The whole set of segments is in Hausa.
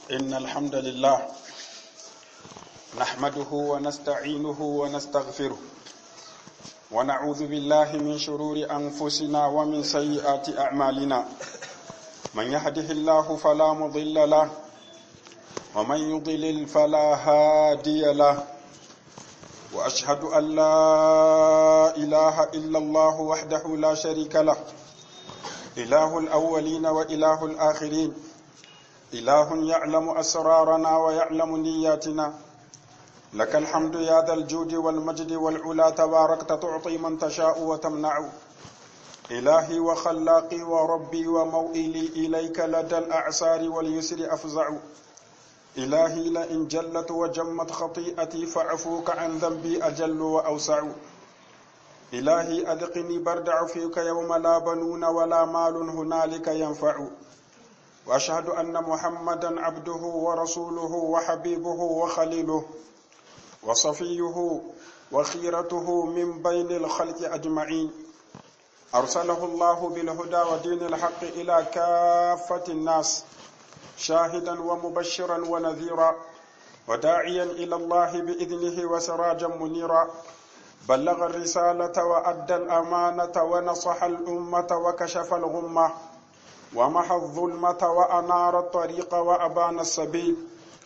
إن الحمد لله نحمده ونستعينه ونستغفره ونعوذ بالله من شرور أنفسنا ومن سيئات أعمالنا من يهده الله فلا مضل له ومن يضلل فلا هادي له وأشهد أن لا إله إلا الله وحده لا شريك له إله الأولين وإله الآخرين إله يعلم أسرارنا ويعلم نياتنا لك الحمد يا ذا الجود والمجد والعلا تباركت تعطي من تشاء وتمنع إلهي وخلاقي وربي وموئلي إليك لدى الأعسار واليسر أفزع إلهي لئن جلت وجمت خطيئتي فعفوك عن ذنبي أجل وأوسع إلهي أذقني برد عفوك يوم لا بنون ولا مال هنالك ينفع وأشهد أن محمدا عبده ورسوله وحبيبه وخليله وصفيه وخيرته من بين الخلق أجمعين أرسله الله بالهدى ودين الحق إلى كافة الناس شاهدا ومبشرا ونذيرا وداعيا إلى الله بإذنه وسراجا منيرا بلغ الرسالة وأدى الأمانة ونصح الأمة وكشف الغمة ومحى الظلمة وأنار الطريق وأبان السبيل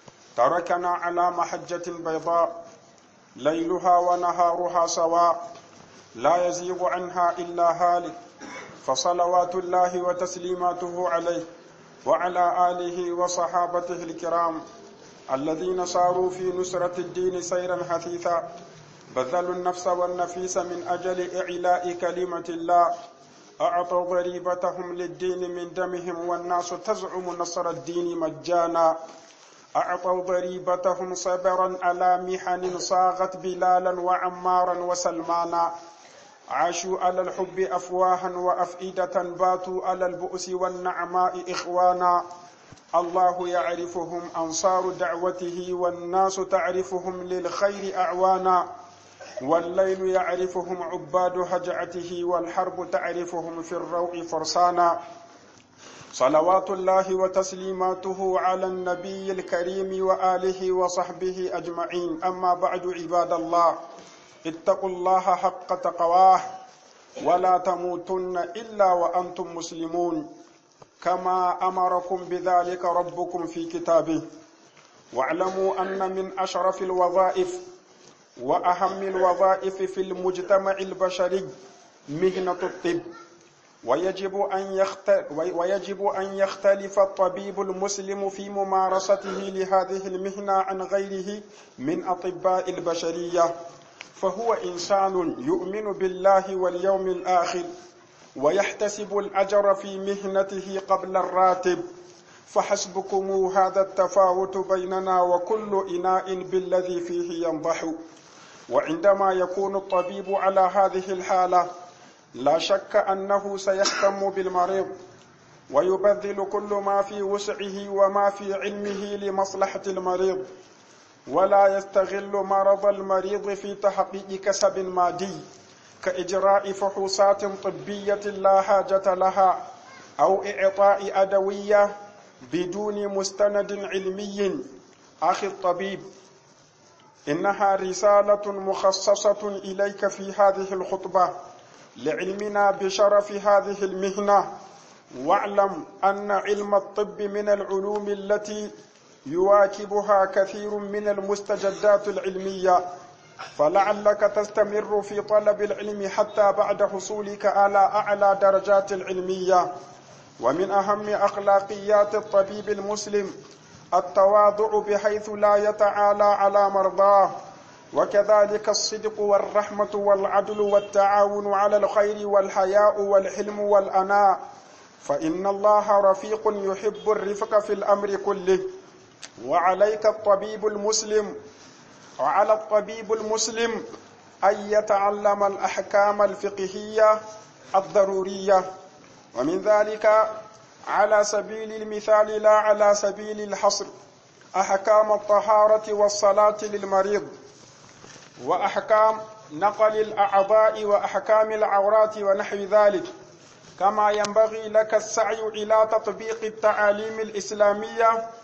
تركنا على محجة بيضاء ليلها ونهارها سواء لا يزيغ عنها إلا هالك فصلوات الله وتسليماته عليه وعلى آله وصحابته الكرام الذين صاروا في نصرة الدين سيرا حثيثا بذلوا النفس والنفيس من أجل إعلاء كلمة الله أعطوا ضريبتهم للدين من دمهم والناس تزعم نصر الدين مجانا أعطوا ضريبتهم صبرا على محن صاغت بلالا وعمارا وسلمانا عاشوا على الحب أفواها وأفئدة باتوا على البؤس والنعماء إخوانا الله يعرفهم أنصار دعوته والناس تعرفهم للخير أعوانا والليل يعرفهم عباد هجعته والحرب تعرفهم في الروع فرسانا صلوات الله وتسليماته على النبي الكريم وآله وصحبه أجمعين أما بعد عباد الله اتقوا الله حق تقواه ولا تموتن إلا وأنتم مسلمون كما أمركم بذلك ربكم في كتابه واعلموا أن من أشرف الوظائف وأهم الوظائف في المجتمع البشري مهنة الطب ويجب أن يخت... ويجب أن يختلف الطبيب المسلم في ممارسته لهذه المهنة عن غيره من أطباء البشرية فهو إنسان يؤمن بالله واليوم الآخر ويحتسب الأجر في مهنته قبل الراتب فحسبكم هذا التفاوت بيننا وكل إناء بالذي فيه ينضح وعندما يكون الطبيب على هذه الحالة لا شك أنه سيهتم بالمريض ويبذل كل ما في وسعه وما في علمه لمصلحة المريض ولا يستغل مرض المريض في تحقيق كسب مادي كإجراء فحوصات طبية لا حاجة لها أو إعطاء أدوية بدون مستند علمي أخي الطبيب إنها رسالة مخصصة إليك في هذه الخطبة لعلمنا بشرف هذه المهنة واعلم أن علم الطب من العلوم التي يواكبها كثير من المستجدات العلمية فلعلك تستمر في طلب العلم حتى بعد حصولك على أعلى درجات العلمية ومن أهم أخلاقيات الطبيب المسلم التواضع بحيث لا يتعالى على مرضاه وكذلك الصدق والرحمة والعدل والتعاون على الخير والحياء والحلم والأناء فإن الله رفيق يحب الرفق في الأمر كله وعليك الطبيب المسلم وعلى الطبيب المسلم أن يتعلم الأحكام الفقهية الضرورية ومن ذلك على سبيل المثال لا على سبيل الحصر أحكام الطهارة والصلاة للمريض وأحكام نقل الأعضاء وأحكام العورات ونحو ذلك كما ينبغي لك السعي إلى تطبيق التعاليم الإسلامية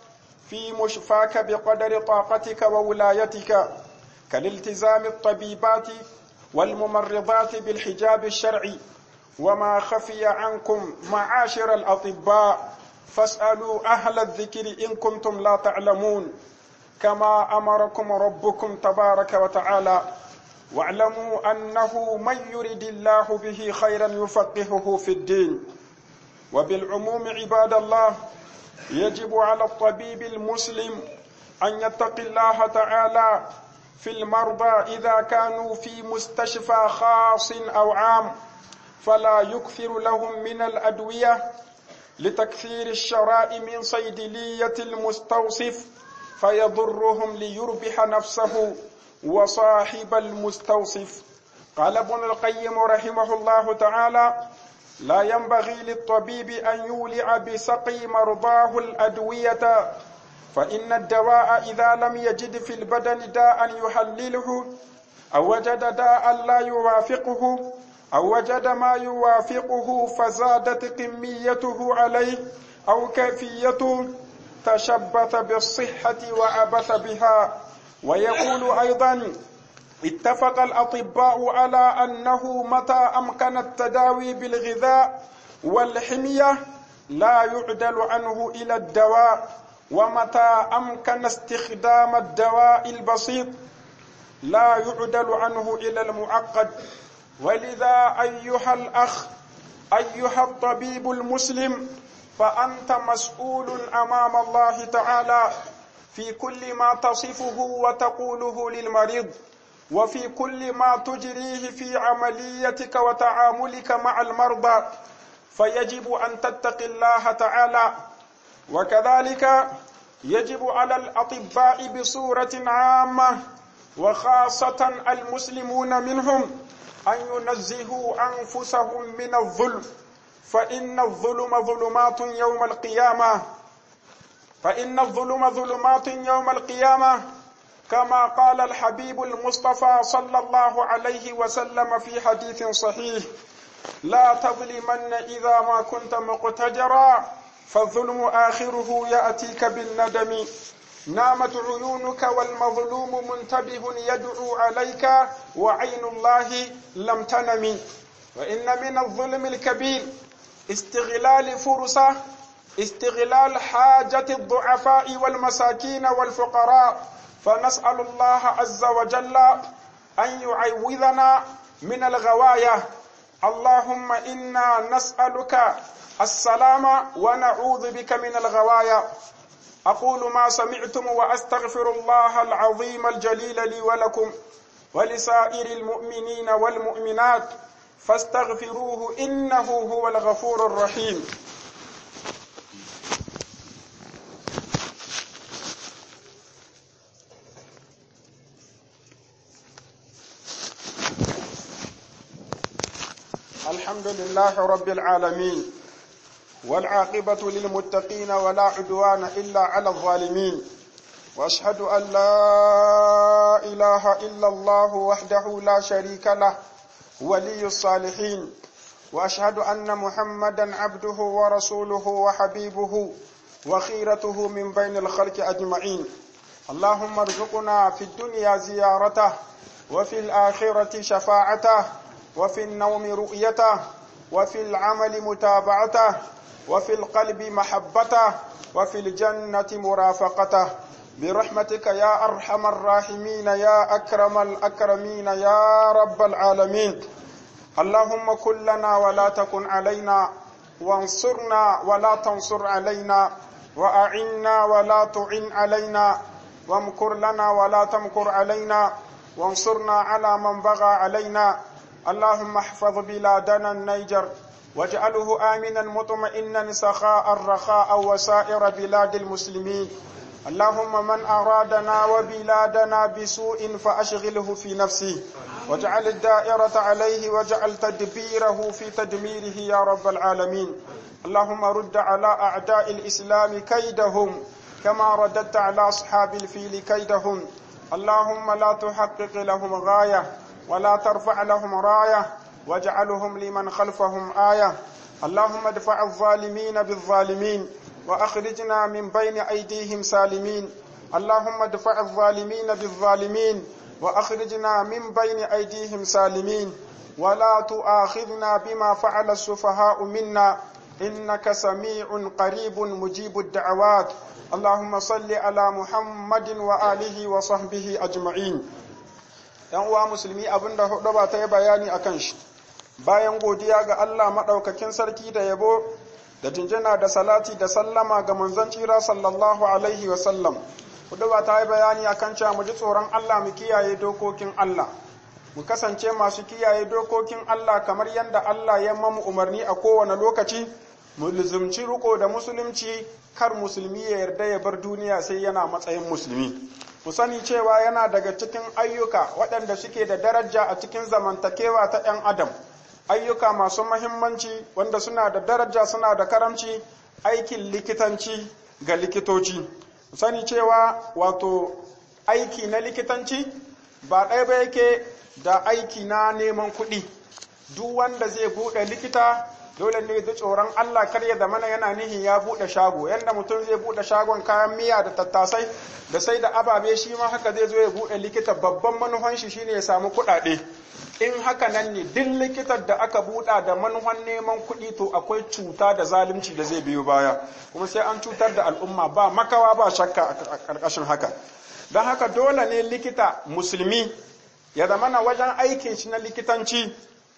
في مشفاك بقدر طاقتك وولايتك كالالتزام الطبيبات والممرضات بالحجاب الشرعي وما خفي عنكم معاشر الأطباء فاسألوا أهل الذكر إن كنتم لا تعلمون كما أمركم ربكم تبارك وتعالى واعلموا أنه من يرد الله به خيرا يفقهه في الدين وبالعموم عباد الله يجب على الطبيب المسلم أن يتقي الله تعالى في المرضى إذا كانوا في مستشفى خاص أو عام فلا يكثر لهم من الأدوية لتكثير الشراء من صيدلية المستوصف فيضرهم ليربح نفسه وصاحب المستوصف قال ابن القيم رحمه الله تعالى لا ينبغي للطبيب أن يولع بسقي مرضاه الأدوية فإن الدواء إذا لم يجد في البدن داء يحلله أو وجد داء لا يوافقه أو وجد ما يوافقه فزادت كميته عليه أو كيفيته تشبث بالصحة وعبث بها ويقول أيضا اتفق الأطباء على أنه متى أمكن التداوي بالغذاء والحمية لا يعدل عنه إلى الدواء ومتى أمكن استخدام الدواء البسيط لا يعدل عنه إلى المعقد ولذا أيها الأخ أيها الطبيب المسلم فأنت مسؤول أمام الله تعالى في كل ما تصفه وتقوله للمريض وفي كل ما تجريه في عمليتك وتعاملك مع المرضى فيجب أن تتقي الله تعالى وكذلك يجب على الأطباء بصورة عامة وخاصة المسلمون منهم أن ينزهوا أنفسهم من الظلم فإن الظلم ظلمات يوم القيامة فإن الظلم ظلمات يوم القيامة كما قال الحبيب المصطفى صلى الله عليه وسلم في حديث صحيح لا تظلمن إذا ما كنت مقتدرا فالظلم آخره يأتيك بالندم نامت عيونك والمظلوم منتبه يدعو عليك وعين الله لم تنم وإن من الظلم الكبير استغلال فرصة استغلال حاجة الضعفاء والمساكين والفقراء فنسأل الله عز وجل أن يعوذنا من الغواية اللهم إنا نسألك السلام ونعوذ بك من الغواية أقول ما سمعتم وأستغفر الله العظيم الجليل لي ولكم ولسائر المؤمنين والمؤمنات فاستغفروه إنه هو الغفور الرحيم الحمد لله رب العالمين والعاقبة للمتقين ولا عدوان إلا على الظالمين وأشهد أن لا إله إلا الله وحده لا شريك له ولي الصالحين وأشهد أن محمدا عبده ورسوله وحبيبه وخيرته من بين الخلق أجمعين اللهم ارزقنا في الدنيا زيارته وفي الآخرة شفاعته وفي النوم رؤيته وفي العمل متابعته وفي القلب محبته وفي الجنة مرافقته برحمتك يا أرحم الراحمين يا أكرم الأكرمين يا رب العالمين اللهم كن لنا ولا تكن علينا وانصرنا ولا تنصر علينا وأعنا ولا تعن علينا وامكر لنا ولا تمكر علينا وانصرنا على من بغى علينا اللهم احفظ بلادنا النيجر واجعله آمنا مطمئنا سخاء رخاء وسائر بلاد المسلمين اللهم من أرادنا وبلادنا بسوء فأشغله في نفسه واجعل الدائرة عليه واجعل تدبيره في تدميره يا رب العالمين اللهم رد على أعداء الإسلام كيدهم كما رددت على أصحاب الفيل كيدهم اللهم لا تحقق لهم غاية ولا ترفع لهم راية واجعلهم لمن خلفهم آية اللهم ادفع الظالمين بالظالمين وأخرجنا من بين أيديهم سالمين اللهم ادفع الظالمين بالظالمين وأخرجنا من بين أيديهم سالمين ولا تؤاخذنا بما فعل السفهاء منا إنك سميع قريب مجيب الدعوات اللهم صل على محمد وآله وصحبه أجمعين ‘Yan uwa musulmi abin da hudu ba ta yi bayani a kan shi, bayan godiya ga Allah maɗaukakin sarki da yabo da jinjina da salati da sallama ga manzon tsira sallallahu alaihi wasallam. Hudu ba ta yi bayani a kan cewa mu ji tsoron Allah mu kiyaye dokokin Allah. Mu kasance masu kiyaye dokokin Allah kamar yadda Allah ya mamu umarni a kowane lokaci, mu lizumci riko da musulunci kar musulmi ya yarda ya bar duniya sai yana matsayin musulmi. Mu sani cewa yana daga cikin ayyuka waɗanda suke da daraja a cikin zamantakewa ta ‘yan Adam. ayyuka masu mahimmanci wanda suna da daraja suna da karamci aikin likitanci ga likitoci sani cewa wato aiki na likitanci ba ɗaya ba yake da aiki na neman kuɗi duk wanda zai buɗe likita dole ne da tsoron Allah kar ya zamana yana nihin ya buɗe shago yanda mutum zai buɗe shagon kayan miya da tattasai da sai da ababe shi ma haka zai zo ya buɗe likita babban manufan shi shine ya samu kuɗaɗe in haka nan ne duk likitar da aka buɗa da manufan neman kuɗi to akwai cuta da zalunci da zai biyo baya kuma sai an cutar da al'umma ba makawa ba shakka a ƙarƙashin haka don haka dole ne likita musulmi ya zamana wajen aikin shi na likitanci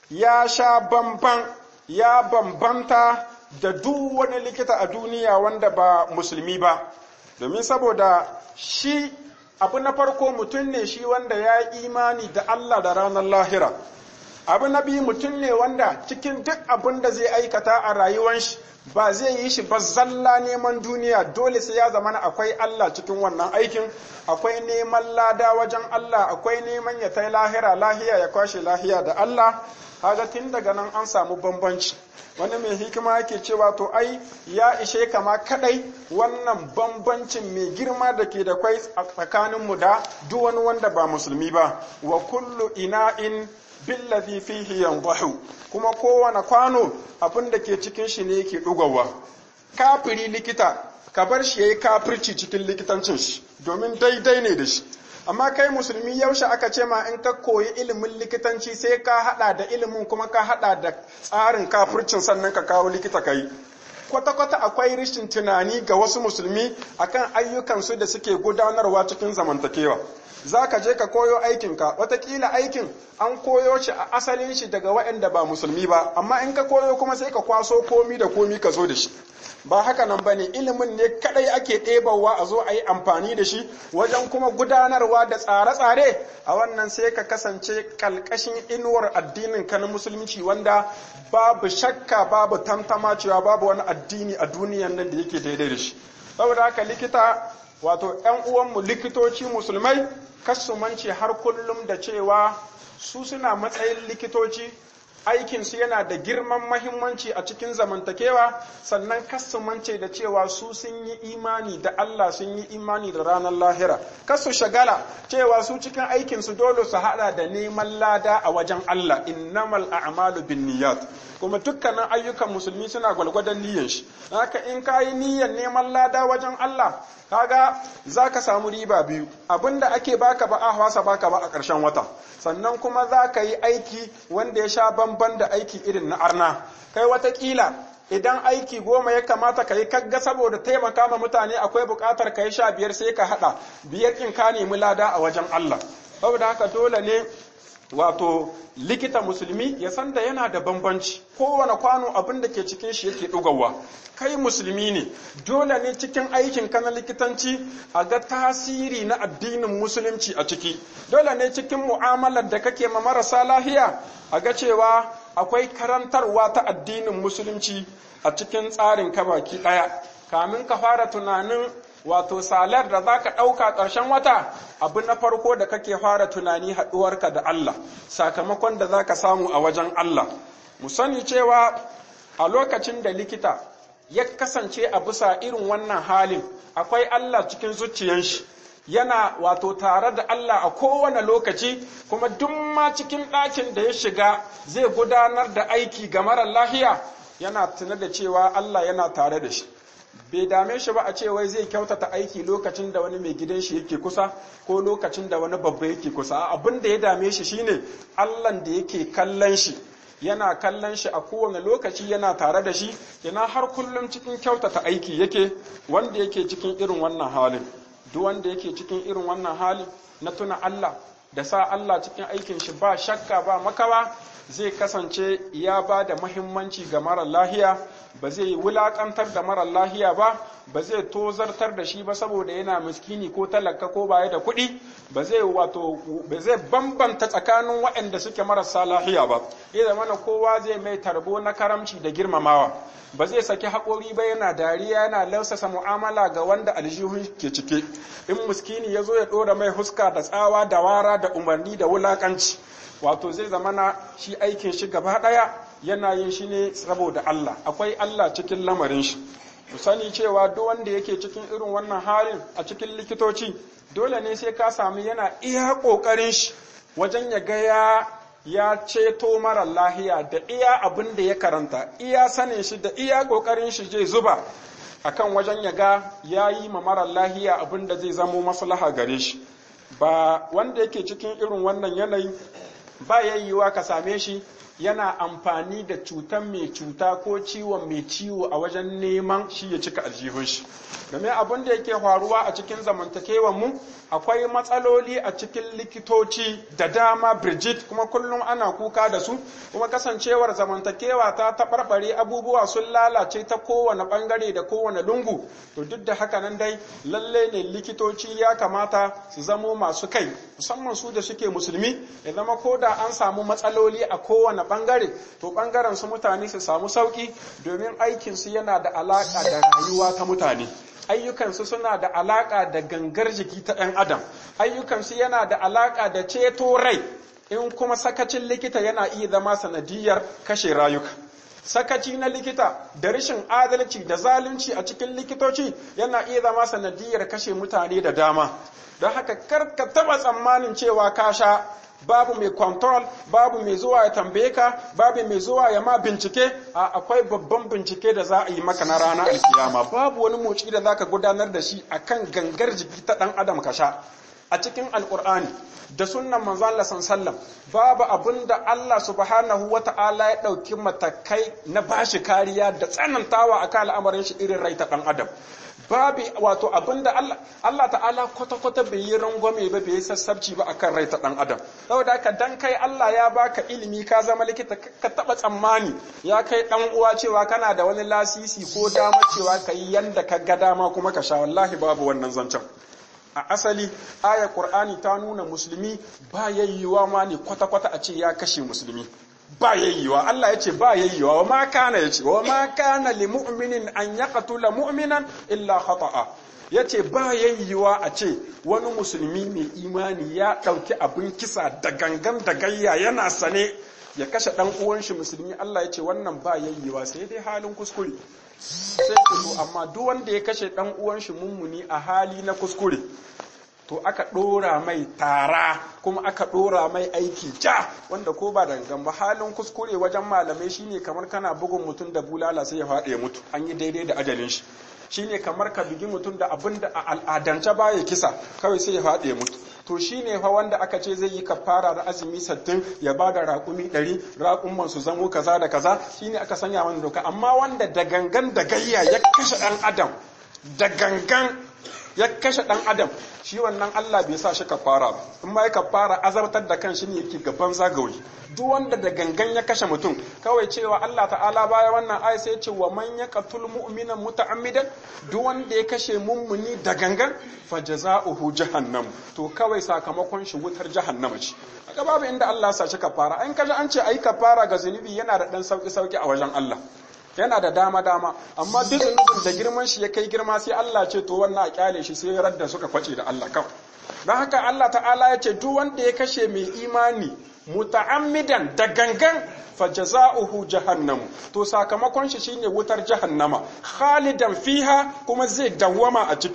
ya sha bamban ya bambanta da duk wani likita a duniya wanda ba musulmi ba domin saboda shi abu na farko mutum ne shi wanda ya yi imani da Allah da ranar lahira abu na biyu mutum ne wanda cikin duk abin da zai aikata a rayuwar shi ba zai yi shi ba zalla neman duniya dole sai ya zama akwai Allah cikin wannan aikin akwai neman lada wajen Allah akwai neman ya tai lahira lahiya ya kwashe lahiya da Allah kaga tun daga nan an samu bambanci wani mai hikima yake cewa to ai ya ishe kama kadai wannan bambancin mai girma da ke da kwai a tsakaninmu da duk wani wanda ba musulmi ba wa kullu ina'in billazi fihi yanzahu kuma kowane kwano abin da ke cikin shi ne yake dugawa kafiri likita ka bar shi yayi kafirci cikin likitancin shi domin daidai ne da shi amma kai musulmi yaushe aka ce ma in ka koyi ilimin likitanci sai ka hada da ilimin kuma ka hada da tsarin kafircin sannan ka kawo likita kai kwata-kwata akwai rashin tunani ga wasu musulmi akan ayyukansu da suke gudanarwa cikin zamantakewa za ka je ka koyo aikinka watakila aikin an koyo shi a asalin shi daga waɗanda ba musulmi ba amma in ka koyo kuma sai ka kwaso komi da komi ka zo da shi ba haka nan ba ne ilimin ne kadai ake ɗebawa a zo a yi amfani da shi wajen kuma gudanarwa da tsare-tsare a wannan sai ka kasance kalkashin inuwar addinin ka na musulunci wanda babu shakka babu tantama cewa babu wani addini a duniyan nan da yake daidai da shi saboda haka likita wato 'yan uwanmu likitoci musulmai kasumance har kullum da cewa su suna matsayin likitoci aikinsu yana da girman mahimmanci a cikin zamantakewa sannan kasumance da cewa su sun yi imani da Allah sun yi imani da ranar lahira kasu shagala cewa su cikin aikinsu dole su hada da neman lada a wajen Allah innamal a'malu bin niyyat kuma dukkanin ayyukan musulmi suna gwalgwadon niyyar shi haka in ka yi niyyar neman lada wajen Allah kaga za ka samu riba biyu abinda ake baka ba a hwasa baka ba a ƙarshen wata sannan kuma za ka yi aiki wanda ya sha bamban da aiki irin na arna kai watakila idan aiki goma ya kamata ka yi kagga saboda taimaka ma mutane akwai buƙatar ka yi sha biyar sai ka haɗa biyar in ka nemi lada a wajen Allah saboda haka dole ne wato likita musulmi ya san da yana da bambanci kowane kwano abin da ke cikin shi yake ɗugawa kai musulmi ne dole ne cikin aikin ka na likitanci a ga tasiri na addinin musulunci a ciki dole ne cikin mu'amalar da kake ma marasa lahiya a ga cewa akwai karantarwa ta addinin musulunci a cikin tsarin ka baki ɗaya kamin ka fara tunanin wato salar da za ka ɗauka ƙarshen wata abu na farko da kake fara tunani haɗuwarka da Allah sakamakon da za ka samu a wajen Allah mu sani cewa a lokacin da likita ya kasance a bisa irin wannan halin akwai Allah cikin zuciyan shi yana wato tare da Allah a kowane lokaci kuma duk ma cikin ɗakin da ya shiga zai gudanar da aiki ga marar lahiya yana tuna da cewa Allah yana tare da shi bai dame shi ba a ce wai zai kyautata aiki lokacin da wani mai gidan shi yake kusa ko lokacin da wani babba yake kusa abin da ya dame shi shine Allah da yake kallon shi yana kallon shi a kowane lokaci yana tare da shi yana har kullum cikin kyautata aiki yake wanda yake cikin irin wannan halin duk wanda yake cikin irin wannan halin na tuna Allah da sa Allah cikin aikin shi ba shakka ba makawa zai kasance ya ba da mahimmanci ga mara lahiya ba zai wulakantar da mara lahiya ba ba zai tozartar da shi ba saboda yana miskini ko talaka ko baya da kuɗi ba zai wato ba zai bambanta tsakanin waɗanda suke marasa lahiya ba ya zama na kowa zai mai tarbo na karamci da girmamawa ba zai saki haƙori ba yana dariya yana lausasa mu'amala ga wanda aljihun ke cike in miskini ya zo ya ɗora mai huska da tsawa da wara da umarni da wulakanci wato zai zama na shi aikin shi gaba ɗaya yana yin shi ne saboda Allah akwai Allah cikin lamarin shi ku sani cewa duk wanda yake cikin irin wannan halin a cikin likitoci dole ne sai ka sami yana iya ƙoƙarin shi wajen ya ga ya ya ceto mara lahiya da iya abin da ya karanta iya sanin shi da iya ƙoƙarin shi zai zuba akan wajen ya ga ya yi ma mara lahiya abin da zai zamo maslaha gare shi ba wanda yake cikin irin wannan yanayi ba yayyuwa ka same shi yana amfani da cutan mai cuta ko ciwon mai ciwo a wajen neman shi ya cika aljihun shi game abin da yake faruwa a cikin zamantakewan mu akwai matsaloli a cikin likitoci da dama Bridget kuma kullum ana kuka da su kuma kasancewar zamantakewa ta taɓarɓare abubuwa sun lalace ta kowane ɓangare da kowane lungu to duk da haka nan dai lalle ne likitoci ya kamata su zamo masu kai musamman su da suke musulmi ya zama ko da an samu matsaloli a kowane ɓangare to ɓangaren su mutane su samu sauƙi domin aikinsu yana da alaƙa da rayuwa ta mutane ayyukansu suna da alaƙa da gangar jiki ta ɗan adam ayyukansu yana da alaƙa da ceto rai in kuma sakacin likita yana iya zama sanadiyar kashe rayuka sakaci na likita da rashin adalci da zalunci a cikin likitoci yana iya zama sanadiyar kashe mutane da dama don haka kar ka taɓa tsammanin cewa ka sha babu mai control babu mai zuwa ya tambaye ka babu mai zuwa ya ma bincike a akwai babban bincike da za a yi maka na rana alkiyama babu wani motsi da zaka gudanar da shi akan gangar jiki ta dan adam ka sha a cikin alkur'ani da sunnan manzon Allah sallam babu abin da Allah subhanahu wata'ala ya dauki matakai na bashi kariya da tsanantawa akan al'amarin shi irin rai ta dan adam babu wato abinda Allah Allah ta'ala kwata-kwata bai yi rangwame ba bai yi sassabci ba akan rai ta dan adam saboda haka dan kai Allah ya baka ilimi ka zama likita ka taba tsammani ya kai dan uwa cewa kana da wani lasisi ko dama cewa kai yanda ka ga dama kuma ka sha wallahi babu wannan zancen a asali ayar qur'ani ta nuna musulmi ba yayyuwa ma ne kwata-kwata a ce ya kashe musulmi ba yayyewa Allah ya ce ba yayyewa wa ma kana ya ce wa ma kana li mu'minin an yaqtula mu'minan illa khata'a ya ce ba yayyewa a ce wani musulmi mai imani ya ɗauki abin kisa da gangan da gayya yana sane ya kashe ɗan uwan shi musulmi Allah ya ce wannan ba yayyewa sai dai halin kuskure sai to amma duk wanda ya kashe ɗan uwan shi mummuni a hali na kuskure to aka ɗora mai tara kuma aka ɗora mai aiki ja wanda ko ba dangan ba halin kuskure wajen malamai shine kamar kana bugun mutum da bulala sai ya faɗi ya mutu an yi daidai da ajalin shi shine kamar ka bugi mutum da abin da a al'adance baya kisa kawai sai ya faɗi ya mutu to shine fa wanda aka ce zai yi kafara da azumi sattin ya ba da raƙumi ɗari raƙumman su zamo kaza da kaza shine aka sanya mana doka amma wanda da gangan da gayya ya kashe ɗan adam da gangan ya kashe ɗan adam shi wannan Allah bai sa shi kafara ba in ma ya kafara azartar da kan shi ne yake gaban zagawi duk wanda da gangan ya kashe mutum kawai cewa Allah ta'ala baya wannan ayi sai ce wa man yaqtul mu'mina muta'ammidan duk wanda ya kashe mummuni da gangan fa jazaohu jahannam to kawai sakamakon shi wutar jahannama ce kaga babu inda Allah sa shi kafara an kaje an ce ayi kafara ga zunubi yana da dan sauki sauki a wajen Allah yana da dama dama amma duk zunubin da girman shi ya kai girma sai Allah ce to wannan a kyale shi sai radda suka kwace da Allah kawai don haka Allah ta'ala ya ce duk wanda ya kashe mai imani muta'ammidan da gangan fa jaza'uhu jahannam to sakamakon shi shine wutar jahannama khalidan fiha kuma zai dawwama a ciki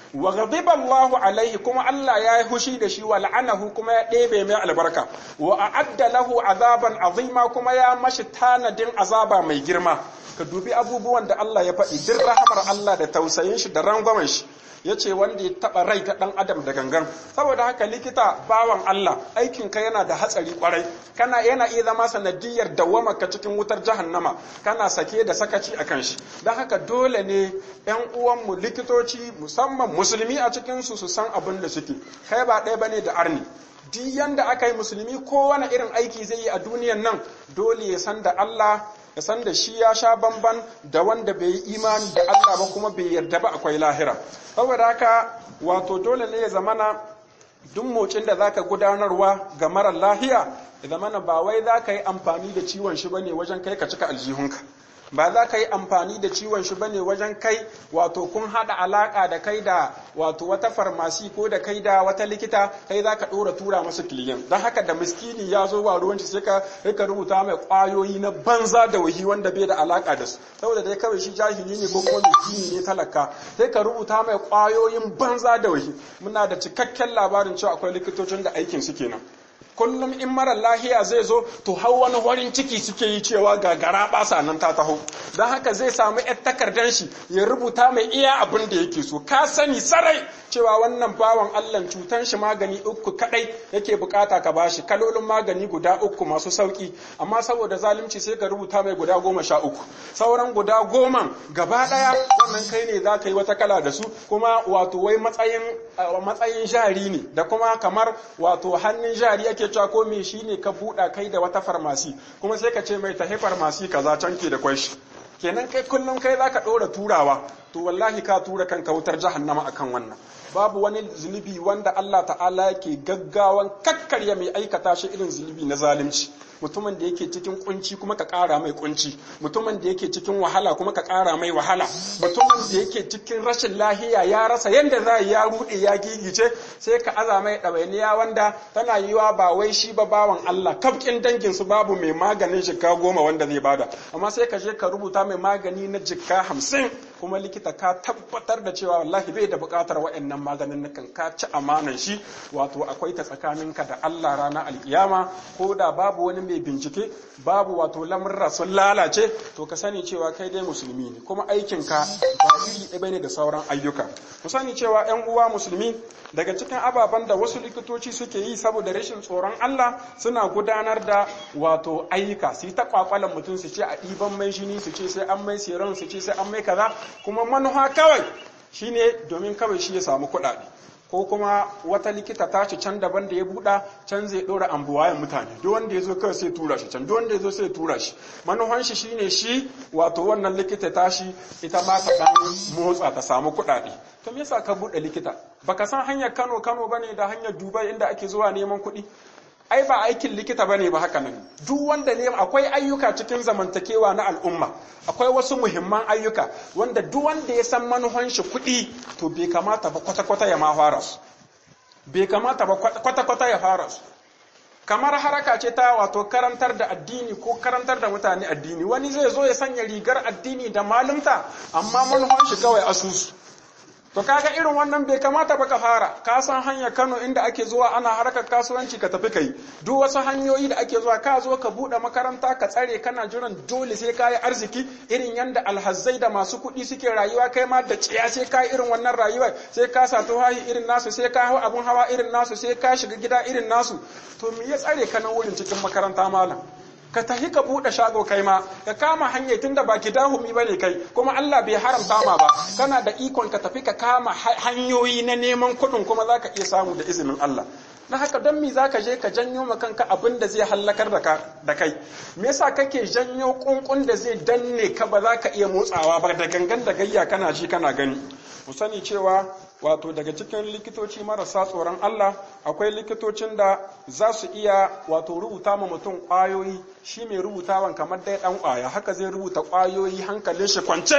wa ghadiba Allahu alaihi kuma Allah ya yi hushi da shi wa la'anahu kuma ya ɗebe mai albarka wa a'adda lahu azaban azima kuma ya mashi tanadin azaba mai girma ka dubi abubuwan da Allah ya faɗi duk rahamar Allah da tausayin shi da rangwamen shi ya ce wanda ya taɓa rai ta ɗan adam da gangan saboda haka likita bawan Allah aikin ka yana da hatsari kwarai kana yana iya zama sanadiyar dawwama ka cikin wutar jahannama kana sake da sakaci a kan shi don haka dole ne yan uwanmu likitoci musamman musulmi a cikin su su san abin da suke kai ba ɗaya bane da arni duk yanda aka yi musulmi kowane irin aiki zai yi a duniyan nan dole ya san da Allah ya san da shi ya sha bamban da wanda bai yi imani da Allah ba kuma bai yarda ba akwai lahira saboda haka wato dole ne ya zamana duk motsin da zaka gudanarwa ga marar lahiya ya zamana ba wai zaka yi amfani da ciwon shi bane wajen kai ka cika aljihunka ba za ka yi amfani da ciwon shi bane wajen kai wato kun hada alaka da kai da wato wata farmasi ko da kai da wata likita kai za ka dora tura masu kiliyan don haka da miskini ya zo wa ruwan sai ka rika rubuta mai kwayoyi na banza da wahi wanda bai da alaka da su saboda dai kawai shi jahili ne ko kuma miskini ne talaka sai ka rubuta mai kwayoyin banza da wahi muna da cikakken labarin cewa akwai likitocin da aikin su kenan kullum in mara lahiya zai zo to hau wani horin ciki suke yi cewa gagara basa nan ta taho don haka zai samu yar takardar shi ya rubuta mai iya abin da yake so ka sani sarai cewa wannan bawan allah cutan shi magani uku kadai yake bukata ka bashi kalolin magani guda uku masu sauki amma saboda zalunci sai ka rubuta mai guda goma sha uku sauran guda goma gaba daya wannan kai ne za ka yi wata kala da su kuma wato wai matsayin matsayin jari ne da kuma kamar wato hannun jari ake cewa ko me shi ne ka buɗa kai da wata farmasi kuma sai ka ce mai tahi farmasi kaza can ke da kwai shi kenan kai kullum kai za ka ɗora turawa to wallahi ka tura kanka wutar jahannama akan wannan babu wani zunubi wanda Allah ta'ala yake gaggawan kakkarya mai aikata shi irin zunubi na zalunci mutumin da yake cikin kunci kuma ka ƙara mai kunci mutumin da yake cikin wahala kuma ka ƙara mai wahala mutumin da yake cikin rashin lahiya ya rasa yanda za ya ruɗe ya gigice sai ka aza mai ɗawainiya wanda tana yiwa ba wai shi ba bawan Allah kafkin dangin su babu mai maganin jikka goma wanda zai bada amma sai ka je ka rubuta mai magani na jikka hamsin kuma likita ka tabbatar da cewa wallahi bai da buƙatar wa'annan maganin nakan ka ci amanan shi wato akwai ta tsakaninka da Allah ranar alkiyama ko da babu wani mai bincike babu wato lamurra sun lalace to ka sani cewa kai dai musulmi ne kuma aikinka ba iri ɗaya bane da sauran ayyuka ku sani cewa ƴan uwa musulmi daga cikin ababen da wasu likitoci suke yi saboda rashin tsoron Allah suna gudanar da wato ayyuka su yi ta kwakwalan mutum su ce a ɗiban mai jini su ce sai an mai seron su ce sai an mai kaza kuma manuha kawai shine domin kawai shi ya samu kuɗaɗe ko kuma wata likita ta ci can daban da ya buɗa can zai ɗora ambuwayen mutane duk wanda ya zo kawai sai tura shi can duk wanda ya zo sai tura shi manuhan shi shine shi wato wannan likita ta shi ita ma ta ɗan motsa ta samu kuɗaɗe to me yasa ka buɗe likita baka san hanyar Kano Kano bane da hanyar Dubai inda ake zuwa neman kuɗi ai ba aikin likita bane ba haka nan duk wanda ne akwai ayyuka cikin zamantakewa na al'umma akwai wasu muhimman ayyuka wanda duk wanda ya san manuhan shi kuɗi to bai kamata ba kwata-kwata ya ma fara su bai kamata ba kwata-kwata ya fara su kamar haraka ce ta wato karantar da addini ko karantar da mutane addini wani zai zo ya sanya rigar addini da malumta amma manuhan shi kawai asusu To kaga irin wannan bai kamata ba ka fara, ka san hanyar Kano inda ake zuwa ana harkar kasuwanci ka tafi kai. Duk wasu hanyoyi da ake zuwa ka zo ka buɗe makaranta ka tsare kana jiran dole sai ka yi arziki irin yanda alhazzai da masu kuɗi suke rayuwa kai ma da tsiya sai ka yi irin wannan rayuwa sai ka sa tuhahi irin nasu sai ka hau abun hawa irin nasu sai ka shiga gida irin nasu. To me ya tsare ka nan wurin cikin makaranta malam? ka tafi ka buɗe shago kai ma ka kama hanyar tunda ba ki dahumi bane kai kuma Allah bai haramta ma ba kana da ikon ka tafi ka kama hanyoyi na neman kuɗin kuma zaka iya samu da izinin Allah na haka don me zaka je ka janyo ma kanka abin da zai hallakar da kai me yasa kake janyo kunkun da zai danne ka ba za ka iya motsawa ba da gangan da gayya kana ji kana gani mu sani cewa wato daga cikin likitoci marasa tsoron Allah akwai likitocin da za su iya wato rubuta ma mutum ƙwayoyi shi mai rubutawan kamar dai ɗan ƙwaya haka zai rubuta ƙwayoyi hankalin shi kwance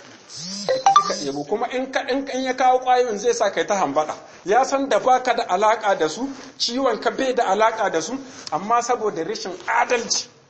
ka ɗebo kuma in ka in ya kawo ƙwayoyin zai sa kai ta hambaɗa ya san da baka da alaƙa da su ciwon ka bai da alaƙa da su amma saboda rashin adalci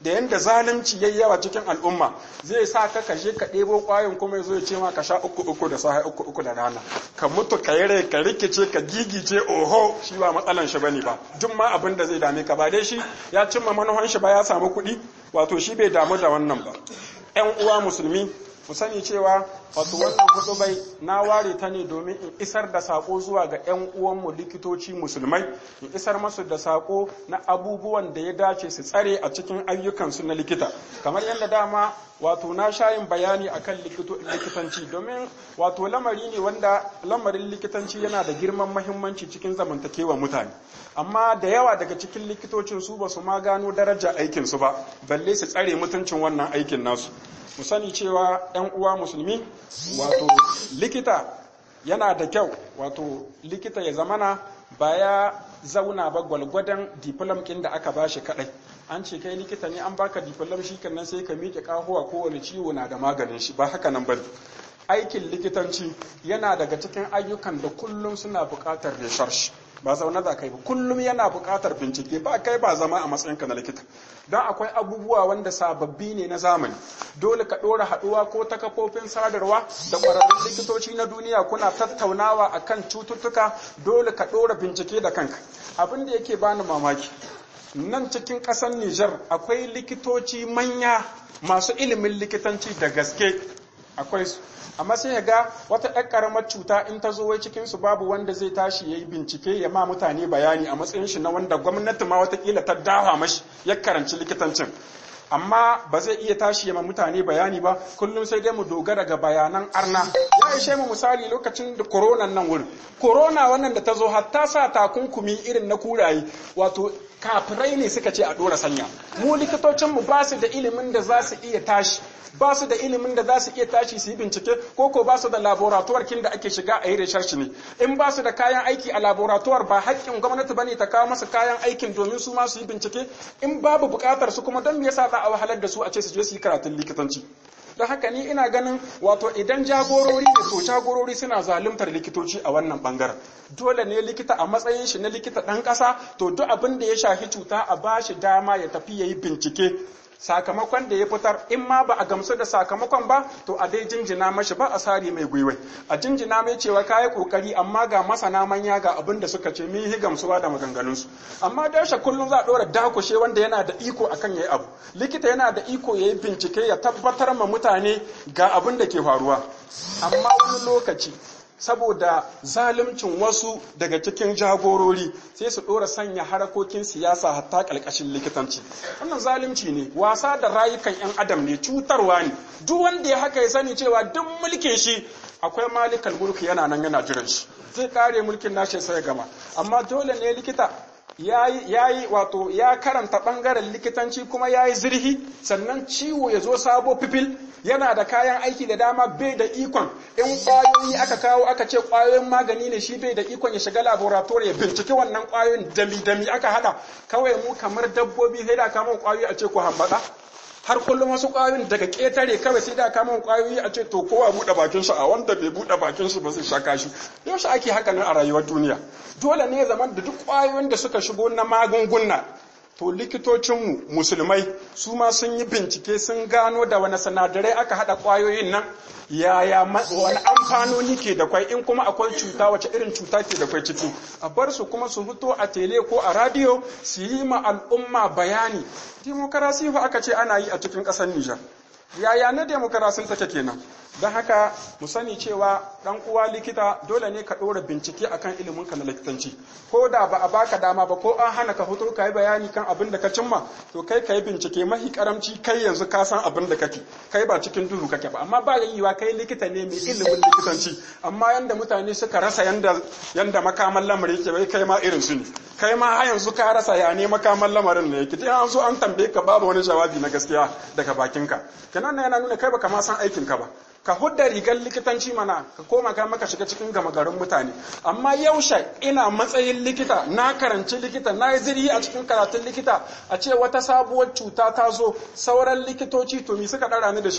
da yanda zalunci yayi yawa cikin al'umma zai sa ka kashe ka ɗebo ƙwayoyin kuma yazo ya ce ma ka sha uku uku da sahi uku uku da rana ka mutu ka yi rai ka rikice ka gigice oho shi ba matsalan shi bane ba duk ma abin da zai dame ka ba dai shi ya cimma manuhan shi ba ya samu kuɗi wato shi bai damu da wannan ba ƴan uwa musulmi mu sani cewa wato wannan hudubai na ware ta ne domin in isar da sako zuwa ga 'yan uwanmu likitoci musulmai in isar masu da sako na abubuwan da ya dace su tsare a cikin ayyukansu na likita kamar yadda dama wato na shayin bayani akan likitanci domin wato lamari ne wanda lamarin likitanci yana da girman mahimmanci cikin zamantakewa mutane amma da yawa daga cikin likitocin su ba su ma gano daraja aikinsu ba balle su tsare mutuncin wannan aikin nasu mu sani cewa 'yan uwa musulmi wato likita yana da kyau wato likita ya zamana ba ya zauna ba gwalgwadon diplom ɗin da aka bashi kadai an ce kai likita ne an baka diplom shi nan sai ka miƙe kahuwa kowane ciwo na da maganin shi ba haka nan ba aikin likitanci yana daga cikin ayyukan da kullum suna buƙatar research ba zaune za kai ba kullum yana buƙatar bincike ba kai ba zama a matsayinka na likita don akwai abubuwa wanda sababbi ne na zamani dole ka ɗora haɗuwa ko ta kafofin sadarwa da ƙwararrun likitoci na duniya kuna tattaunawa akan cututtuka dole ka ɗora bincike da kanka abin da yake bani mamaki nan cikin ƙasar Nijar akwai likitoci manya masu ilimin likitanci da gaske akwai su amma sai ya ga wata ɗan ƙaramar cuta in ta zo wai cikin su babu wanda zai tashi ya yi bincike ya ma mutane bayani a matsayin shi na wanda gwamnati ma watakila ta dawa mashi ya karanci likitancin amma ba zai iya tashi ya ma mutane bayani ba kullum sai dai mu dogara ga bayanan arna ya ishe mu misali lokacin da koronan nan wurin korona wannan da ta zo hatta sa takunkumi irin na kuraye wato kafirai ne suka ce a ɗora sanya mu likitocinmu ba su da ilimin da za su iya tashi ba su da ilimin da za su iya tashi su yi bincike ko ko ba su da laboratuwar kin da ake shiga a yi research ne in ba su da kayan aiki a laboratuwar ba haƙƙin gwamnati bane ta kawo masa kayan aikin domin su ma su yi bincike in babu buƙatar su kuma don me yasa za a wahalar da su a ce su je su yi karatun likitanci don haka ni ina ganin wato idan jagorori ne to jagorori suna zaluntar likitoci a wannan bangaren dole ne likita a matsayin shi na likita ɗan ƙasa to duk abin da ya shafi cuta a ba shi dama ya tafi ya yi bincike sakamakon da ya fitar in ma ba a gamsu da sakamakon ba to a dai jinjina mashi ba a sari mai gwiwai a jinjina mai cewa kayi kokari amma ga masana manya ga abin da suka ce mun yi gamsuwa da maganganunsu amma da yaushe kullum za a dora dakushe wanda yana da iko akan yayi abu likita yana da iko yayi bincike ya tabbatar ma mutane ga abin da ke faruwa amma wani lokaci saboda zaluncin wasu daga cikin jagorori sai su ɗora sanya harakokin siyasa hatta ƙalƙashin likitanci wannan zalunci ne wasa da rayukan 'yan adam ne cutarwa ne duk wanda ya haka ya sani cewa duk mulkin shi akwai malikal mulki yana nan yana jiran shi zai kare mulkin nashi sai gama amma dole ne likita ya yi wato ya karanta ɓangaren likitanci kuma ya yi zirhi sannan ciwo ya zo sabo fifil yana da kayan aiki da dama bai da ikon in ƙwayoyi aka kawo aka ce ƙwayoyin magani ne shi bai da ikon ya shiga laboratory ya binciki wannan ƙwayoyin dami-dami aka haɗa kawai mu kamar dabbobi sai da kama ƙwayoyi a ce ku hambaɗa har kullum wasu ƙwayoyin daga ƙetare kawai sai da kama ƙwayoyi a ce to kowa buɗe bakin shi a wanda bai buɗe bakin shi ba zai shaka shi yaushe ake haka nan a rayuwar duniya dole ne zaman da duk ƙwayoyin da suka shigo na magunguna to likitocinmu musulmai su ma sun yi bincike sun gano da wani sinadarai aka haɗa ƙwayoyin nan yaya wani amfanoni ke da kwai in kuma akwai cuta wace irin cuta ke da kwai ciki a bar su kuma su fito a tele ko a radio su yi ma al'umma bayani demokarasi fa aka ce ana yi a cikin ƙasar Nijar yaya na demokarasin take kenan don haka mu sani cewa dan uwa likita dole ne ka ɗora bincike akan ilimin ka na likitanci ko da ba a baka dama ba ko an hana ka fito ka yi bayani kan abin da ka cimma to kai ka yi bincike mahi karamci kai yanzu ka san abin da kake kai ba cikin duhu kake ba amma ba yiwa kai likita ne mai ilimin likitanci amma yanda mutane suka rasa yanda yanda makaman lamarin yake bai kai ma irin su ne kai ma har yanzu ka rasa ya ne makaman lamarin ne yake an so an tambaye ka babu wani jawabi na gaskiya daga bakinka kenan yana nuna kai baka ma san aikin ka ba ka hudda rigar likitanci mana ka koma ka maka shiga cikin gama garin mutane amma yaushe ina matsayin likita na karanci likita na yi zirhi a cikin karatun likita a ce wata sabuwar cuta ta zo sauran likitoci to mi suka ɗara ni da shi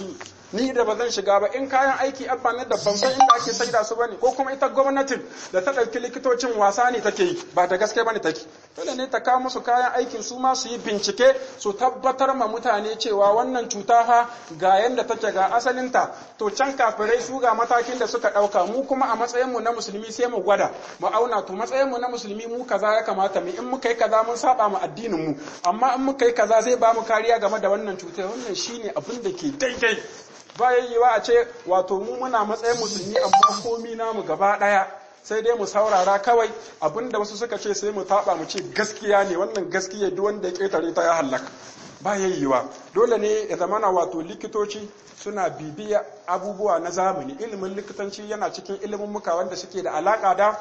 ni da ba zan shiga ba in kayan aiki abba ne da ban san inda ake saida su bane ko kuma ita gwamnatin da ta ɗauki likitocin wasa ne take yi ba da gaske bane take dole ne ta kawo musu kayan aikin su ma su yi bincike su tabbatar ma mutane cewa wannan cuta fa ga yanda take ga asalinta to can kafirai su ga matakin da suka ɗauka mu kuma a matsayin mu na musulmi sai mu gwada mu auna to matsayin mu na musulmi mu kaza ya kamata mu in muka yi kaza mun saba mu addinin mu amma in muka yi kaza zai ba mu kariya game da wannan cutar wannan shine abin da ke daidai bayan yiwa a ce wato mu muna matsayin musulmi amma komi namu gaba ɗaya sai dai mu saurara kawai abinda wasu suka ce sai mu taɓa mu ce gaskiya ne wannan gaskiya duk wanda ya ƙetare ta ya hallaka bayan yiwa dole ne ya zamana wato likitoci suna bibiya abubuwa na zamani ilimin likitanci yana cikin ilimin muka wanda suke da alaka da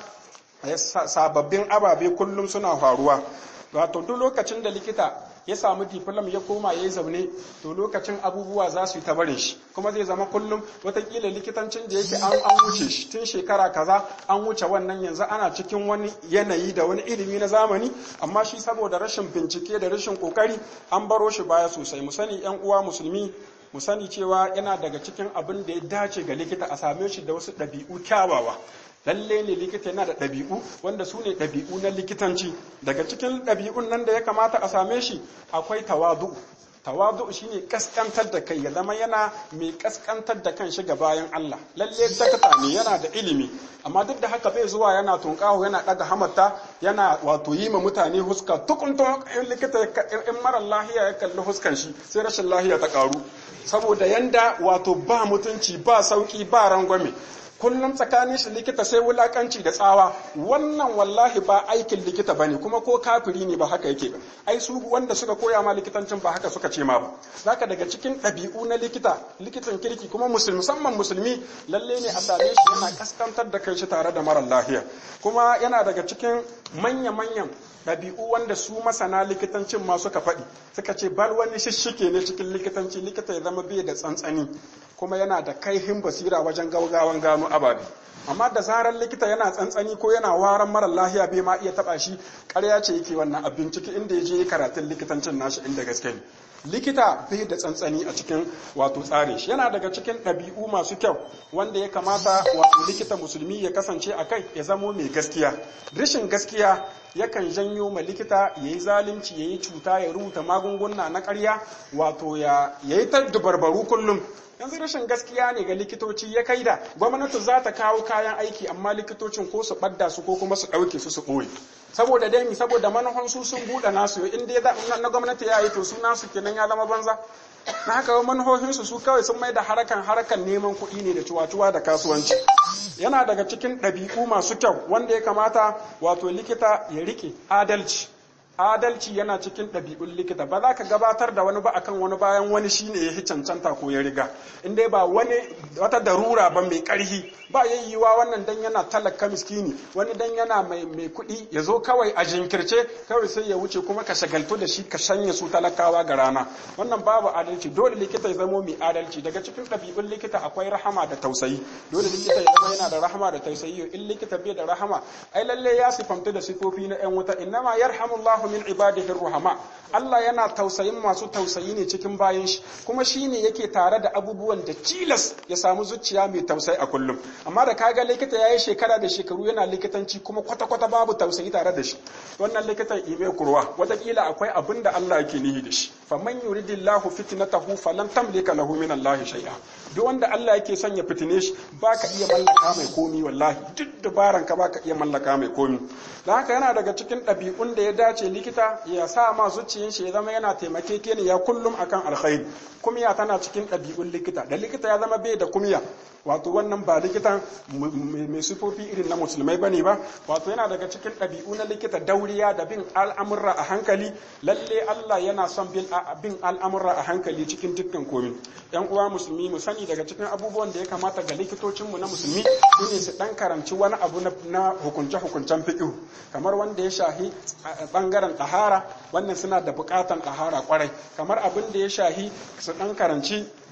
sababbin ababe kullum suna faruwa wato duk lokacin da likita ya samu diplom ya koma ya yi zaune to lokacin abubuwa za su yi ta barin shi kuma zai zama kullum watakila likitancin da yake an wuce shi tun shekara kaza an wuce wannan yanzu ana cikin wani yanayi da wani ilimi na zamani amma shi saboda rashin bincike da rashin kokari an baro shi baya sosai mu sani yan uwa musulmi mu sani cewa yana daga cikin abin da ya dace ga likita a same shi da wasu ɗabi'u kyawawa lalle ne likita yana da ɗabi'u wanda su ne ɗabi'u na likitanci daga cikin ɗabi'un nan da ya kamata a same shi akwai tawadu tawadu shine kaskantar da kai ya zama yana mai kaskantar da kan shiga bayan Allah lalle dakata ne yana da ilimi amma duk da haka bai zuwa yana tunkaho yana daga hamata yana wato yi ma mutane huska tukuntun in likita in mara lahiya ya kalli huskan shi sai rashin lahiya ta karu saboda yanda wato ba mutunci ba sauki ba rangwame kullum tsakanin shi likita sai wulakanci da tsawa wannan wallahi ba aikin likita bane kuma ko kafiri ne ba haka yake ba ai su wanda suka koya ma likitancin ba haka suka ce ma ba zaka daga cikin ɗabi'u na likita likitan kirki kuma musulmi musamman musulmi lalle ne a same shi yana kaskantar da kai shi tare da mara lafiya kuma yana daga cikin manya-manyan ɗabi'u wanda su masana likitancin ma suka faɗi suka ce bal wani shishike ne cikin likitanci likita ya zama bai da tsantsani kuma yana da kaihin basira wajen gaugawan gano ababe amma da zarar likita yana tsantsani ko yana waran mara lahiya bai ma iya taba shi ƙarya ce yake wannan a bincike inda ya je karatun likitancin nashi inda gaske ne likita bai da tsantsani a cikin wato tsarin shi yana daga cikin ɗabi'u masu kyau wanda ya kamata wato likita musulmi ya kasance a kai ya zamo mai gaskiya rashin gaskiya yakan janyo ma likita ya yi zalunci ya yi cuta ya rubuta magunguna na ƙarya wato ya yi ta dubarbaru kullum yanzu rashin gaskiya ne ga likitoci ya kai da gwamnati za ta kawo kayan aiki amma likitocin ko su ɓadda su ko kuma su ɗauke su su ɓoye saboda dai saboda manufan su sun buɗe nasu in dai na gwamnati ya yi to su nasu kenan ya zama banza na haka manufofinsu su kawai sun mai da harakan harakan neman kuɗi ne da cuwa-cuwa da kasuwanci yana daga cikin ɗabi'u masu kyau wanda ya kamata wato likita ya rike adalci adalci yana cikin ɗabi'un likita ba za ka gabatar da wani ba akan wani bayan wani shine ya cancanta ko ya riga in dai ba wani wata darura ba mai ƙarhi ba yayyuwa wannan dan yana talaka miskini wani dan yana mai mai kuɗi ya zo kawai a jinkirce kawai sai ya wuce kuma ka shagaltu da shi ka shanye su talakawa ga rana wannan babu adalci dole likita ya zamo mai adalci daga cikin ɗabi'un likita akwai rahama da tausayi dole likita ya zama yana da rahama da tausayi in likita bai da rahama ai lalle ya sifamta da sifofi na yan wuta innama yarhamullahu min ibadihi ruhama Allah yana tausayin masu tausayi ne cikin bayan shi kuma shine yake tare da abubuwan da tilas ya samu zuciya mai tausayi a kullum amma da kaga likita yayi shekara da shekaru yana likitanci kuma kwata kwata babu tausayi tare da shi wannan likitan ibe kurwa watakila akwai abin da Allah yake nihi da shi faman yuridillahu fitnatahu falan tamlika lahu min Allah shay'a duk wanda Allah yake son ya fitine shi baka iya mallaka mai komi wallahi duk dabaran ka baka iya mallaka mai komi dan haka yana daga cikin ɗabi'un da ya dace likita ya sa ma zuciyin shi ya zama yana taimakekeniya kullum akan alkhairi kumiya tana cikin ɗabi'un likita da likita ya zama bai da kumiya wato wannan ba likitan mai sifofi irin na musulmai bane ba wato yana daga cikin ɗabi'u na likita dauriya da bin al'amurra a hankali lalle Allah yana son bin al'amurra a hankali cikin dukkan komi yan uwa musulmi mu sani daga cikin abubuwan da ya kamata ga likitocin mu na musulmi shine su dan karanci wani abu na hukunce hukuncen fiqh kamar wanda ya shahi bangaren ɗahara wannan suna da buƙatan ɗahara kwarai kamar abin da ya shahi su dan karanci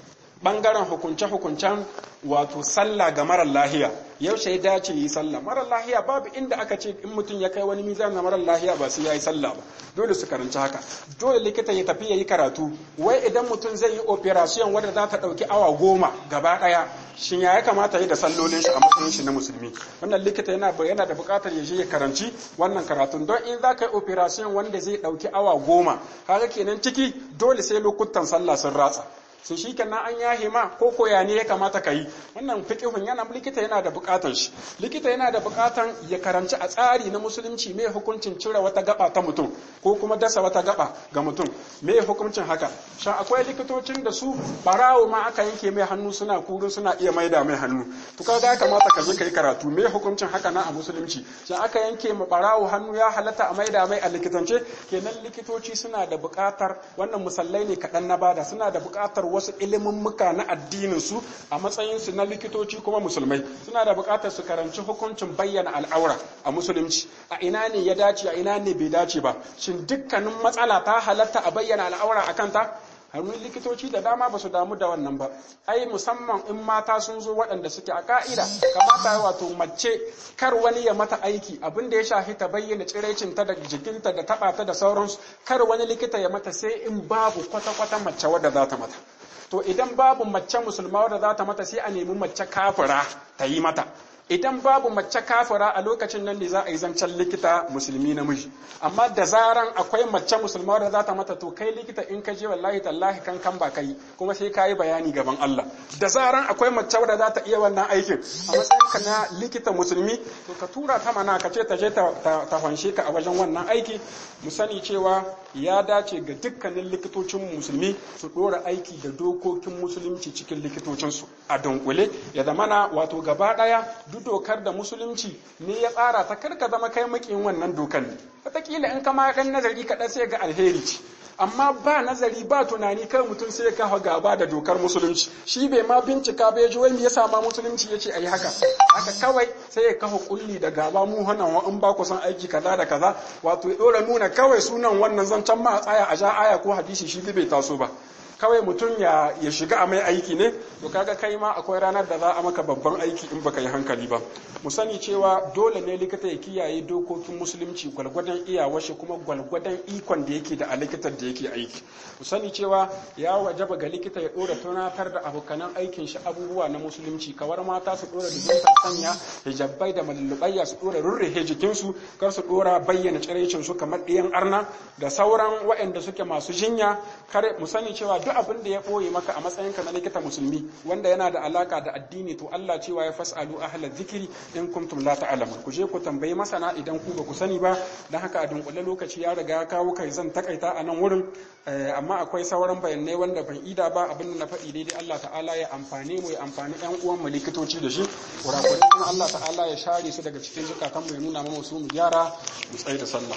bangaren hukunce-hukuncen wato sallah ga marar lahiya yaushe ya dace yi sallah marar lahiya babu inda aka ce in mutum ya kai wani mizan na marar lahiya ba sai ya yi sallah ba dole su karanci haka dole likita ya tafi ya yi karatu wai idan mutum zai yi operation wadda za ta ɗauki awa goma gaba ɗaya shin ya kamata yi da sallolin shi a matsayin shi na musulmi wannan likita yana yana da buƙatar ya je ya karanci wannan karatun don in za ka yi operation wanda zai ɗauki awa goma kaga kenan ciki dole sai lokutan sallah sun ratsa sun shi kenan an yahe ma ko koya ne ya kamata ka yi wannan fiqhun yana likita yana da bukatan shi likita yana da bukatan ya karanci a tsari na musulunci mai hukuncin cire wata gaba ta mutum ko kuma dasa wata gaba ga mutum mai hukuncin haka shan akwai likitocin da su barawo ma aka yanke mai hannu suna kurun suna iya maida mai hannu to kaga ya kamata ka je ka yi karatu mai hukuncin haka na a musulunci shan aka yanke ma barawo hannu ya halatta a maida mai a likitance kenan likitoci suna da bukatar wannan musallai ne kaɗan na bada suna da bukatar wasu muka na addinin su a matsayin su na likitoci kuma musulmai suna da buƙatar su karanci hukuncin bayyana al'aura a musulunci a ina ne ya dace a ina ne bai dace ba shin dukkanin matsala ta halatta a bayyana al'aura a kanta hannun likitoci da dama ba su damu da wannan ba ai musamman in mata sun zo waɗanda suke a ka'ida kamata wato mace kar wani ya mata aiki abin da ya shafi ta bayyana tsiraicinta da jikinta da taɓa ta da sauransu kar wani likita ya mata sai in babu kwata-kwata mace wadda za ta mata to idan babu mace musulma wadda za ta mata sai a nemi mace kafira ta yi mata idan babu mace kafira a lokacin nan ne za a yi zancen likita musulmi namiji amma da zaran akwai mace musulma wadda za ta mata to kai likita in ka je wallahi tallahi kan kan ba kai kuma sai ka yi bayani gaban Allah da zaran akwai mace wadda za ta iya wannan aikin a matsayin ka na likita musulmi to ka tura ta mana ka ce ta je ta fanshe ka a wajen wannan aiki mu sani cewa ya dace ga dukkanin likitocin musulmi su dora aiki da dokokin musulunci cikin likitocinsu a dunkule ya zamana wato gaba daya duk dokar da musulunci ne ya tsara ta karka zama kai makin wannan dokar ne wataƙila in kama ɗan nazari kaɗan sai ga alheri ce amma ba nazari ba tunani kai mutum sai ka gaba da dokar musulunci shi bai ma bincika bai ji wani ya sama musulunci ya ce a yi haka haka kawai sai ya kafa kulli da gaba mu hana wa in ba ku san aiki kaza da kaza wato ya ɗora nuna kawai sunan wannan zancen ma a tsaya a ja aya ko hadisi shi bai taso ba kawai mutum ya, ya shiga a mai aiki ne to kaga kai ma akwai ranar da za a maka babban aiki in baka yi hankali ba mu sani cewa dole ne likita ya kiyaye dokokin musulunci gwalgwadon iyawar shi kuma gwalgwadon ikon da yake da a likitar da yake aiki mu sani cewa ya wajaba ga likita ya dora tunatar da abokanan aikin shi abubuwa na musulunci kawar mata su dora dubinta sanya hijabbai da mallubayya su dora rurrufe jikinsu kar su dora bayyana tsiraicin su kamar ɗiyan arna da sauran waɗanda suke masu jinya kare mu sani cewa duk abin da ya ɓoye maka a matsayinka na likita musulmi wanda yana da alaka da addini to Allah cewa ya fasalu ahla zikiri in kuntum la ta'lamun ku je ku tambayi masana idan ku ba ku sani ba dan haka a dunkule lokaci ya riga ya kawo kai zan takaita a nan wurin amma akwai sauran bayanai wanda ban ida ba abin da na faɗi daidai Allah ta'ala ya amfane mu ya amfani ɗan uwan mu likitoci da shi kurakurai kuma Allah ta'ala ya share su daga cikin zukatan mu ya nuna mana su mu gyara mu tsaye da sallah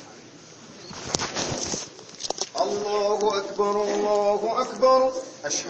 الله أكبر الله أكبر أشهد